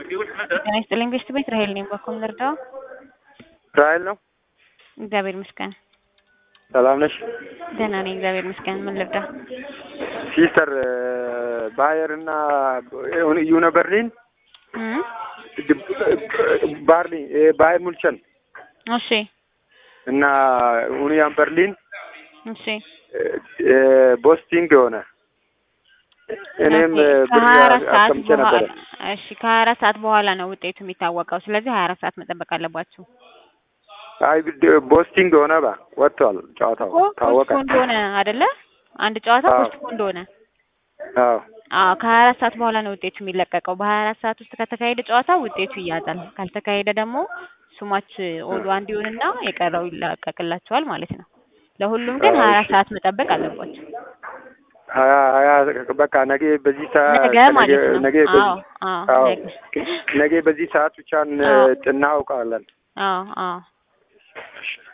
ጤና ይስጥልኝ ቤስት ቤት ራሄል ነኝ። በኩል ልርዳው? ራሄል ነው። እግዚአብሔር ይመስገን ሰላም ነሽ? ደህና ነኝ። እግዚአብሔር ይመስገን። ምን ልርዳ? ሲስተር ባየር እና ዩነ በርሊን እም ባርሊን ባየር ሙልቸን እሺ እና ኡኒያን በርሊን እሺ ቦስቲንግ የሆነ እኔም ኦኬ። ብር ከሀያ አራት ሰዓት አስቀምጬ በኋላ ነበረ። እሺ ከሀያ አራት ሰዓት በኋላ ነው ውጤቱ የሚታወቀው። ስለዚህ ሀያ አራት ሰዓት መጠበቅ አለባችሁ። አይ ድ- ቦስቲንግ የሆነ ባ ወጥቷል ጨዋታው እኮ ታወቀ። ፖስትፖንድ ሆነ አይደለ? አንድ ጨዋታ አዎ። ፖስትፖንድ ሆነ። አዎ አዎ ከሀያ አራት ሰዓት በኋላ ነው ውጤቱ የሚለቀቀው። በሀያ አራት ሰዓት ውስጥ ከተካሄደ ጨዋታ ውጤቱ ይያዛል። ካልተካሄደ ደግሞ ሱማች ኦዱ አንድ ይሆንና የቀረው ይለቀቅላቸዋል ማለት ነው። ለሁሉም ግን አዎ፣ ሀያ አራት እሺ። ሰዓት መጠበቅ አለባቸው። ሀያ ሀያ በቃ ነገ በዚህ ሰዓት ነገ ማለት ነው። ነገ አዎ በዚህ አዎ አዎ ነገ ነገ በዚህ ሰዓት ብቻ አዎ። እናውቃለን። አዎ አዎ